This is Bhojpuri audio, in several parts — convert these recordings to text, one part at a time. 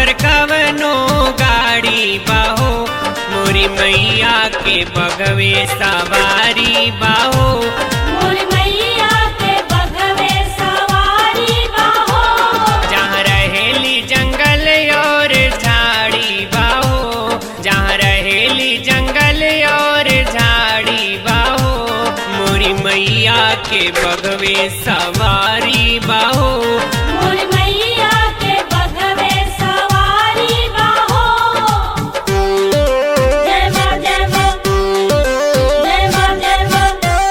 मोटर कवनो गाड़ी बाहो मोरी मैया के बगवे सवारी बाहो मोर मैया के बगवे सवारी बाहो जहाँ रहेली जंगल और झाड़ी बाहो जहाँ रहेली जंगल और झाड़ी बाहो मोरी मैया के बगवे सवारी बाहो मोर मैया के बगवे सवारी बाहो जय मां जय मां जय मां जय मां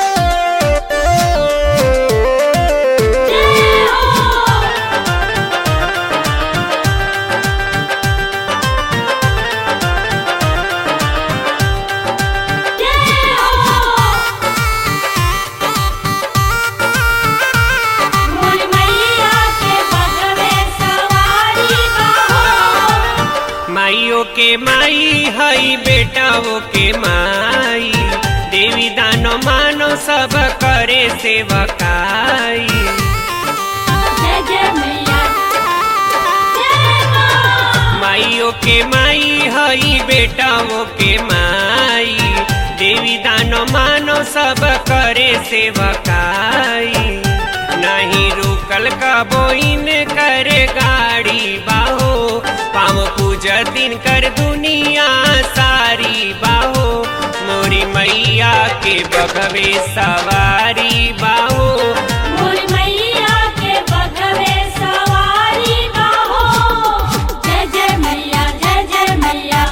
जय हो जय हो मोर मैया के बगवे सवारी बाहो माइयो के माई हई बेटाओ के माई देवी दानो मानो सब करे सेवकाई जय जय मैया जय मां माइयो के माई हई बेटाओ के माई देवी दानो मानो सब करे सेवकाई नहीं रुकल कबोइन करे गाड़ी बाहो पाँव पूजा दिन कर दुनिया सारी बाहो मोरी मैया के बगवे सवारी बाहो मोर मैया के बगवे सवारी बाहो जय जय मैया जय जय मैया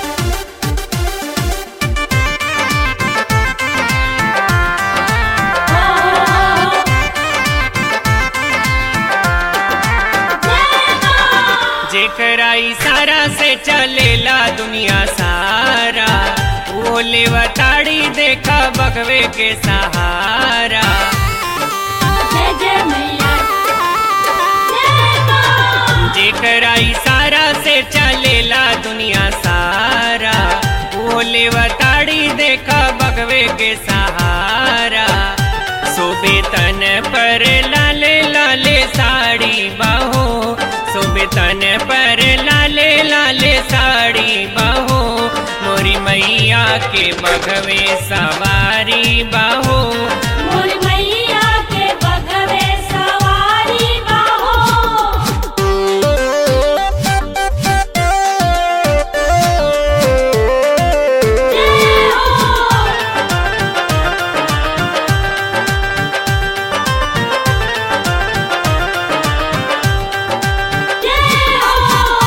जय मां जेकरा इशारा से चलेला दुनिया सारा वो लेवताड़ी देखा बगवे के सहारा जय जय मैया जय मां जेकरा इशारा से चलेला दुनिया सारा वो लेवताड़ी देखा बगवे के सहारा सोबे तन पर लाले लाले साड़ी बाहो सोबे तन पर लाले लाले साड़ी बाहो मोरी मैया के बगवे सवारी बाहो मोर मैया के बगवे सवारी बाहो जय हो जय हो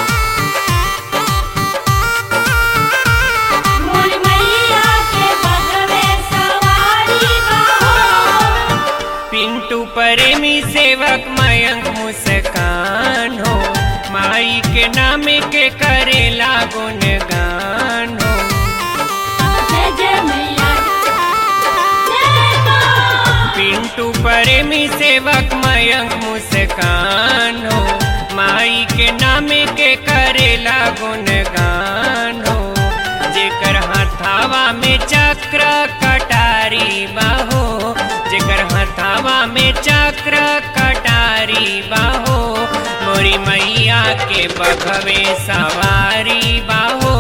मोर मैया के बगवे सवारी बाहो पिंटू प्रेमी सेवक मयंक मुस्कान हो माई के नाम के करेला गुणगान हो जय जय मैया जय मां पिंटू प्रेमी सेवक मयंक मुस्कान हो माई के नाम के करेला गुणगान हो जेकर हथावा में चक्र कटारी बाहो जेकर हथावा में चक्र कटारी बाहो मोरी मैया के बखवे सवारी बाहो